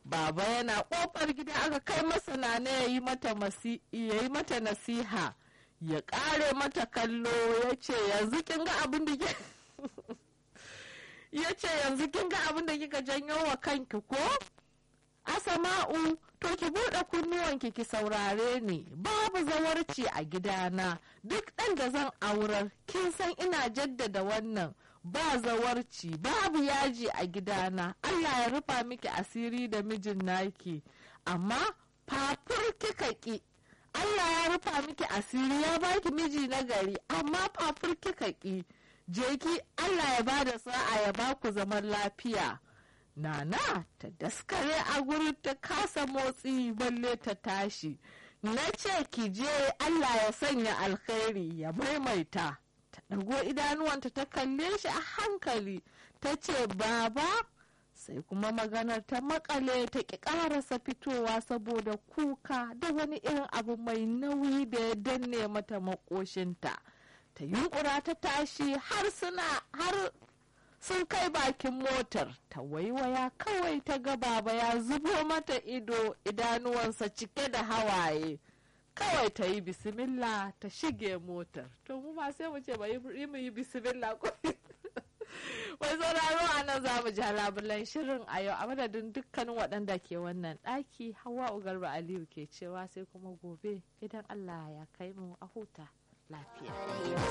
baba yana kofar gida aka kai masa nana ya yi mata nasiha ya kare mata kallo ya ce yanzu kin ga abin da ke ya ce yanzu kin ga abin da kika janyo wa kanki ko asama'u to ki buɗe kunnuwanki ki saurare ni babu zawarci a gidana duk ɗan da zan aurar kin san ina jaddada wannan ba zawarci babu yaji a gidana allah ya rufa miki asiri da mijin naki amma fafur kika ki allah ya rufa miki asiri ya baki miji na gari amma fafur kika ki je ki allah ya bada sa'a ya baku zaman lafiya Nana ta daskare a gurin ta kasa motsi balle ta tashi. Na ce ki je Allah ya sanya alkhairi ya maimaita. Ta ɗago idanuwanta ta kalle shi a hankali ta ce baba sai kuma maganar ta makale ta ƙi ƙarasa fitowa saboda kuka da wani irin abu mai nauyi da ya danne mata makoshinta. Ta yunkura ta tashi har suna har sun kai bakin motar ta waiwaya kawai ta ga baba ya zubo mata ido idanuwansa cike da hawaye kawai ta yi bismillah ta shige motar to mu ma sai mu ce ba yi mu yi bismillah ko wai sauraro a nan za mu ja labulan shirin a yau a madadin dukkanin waɗanda ke wannan ɗaki hawa ugarba aliyu ke cewa sai kuma gobe idan allah ya kai mu a huta lafiya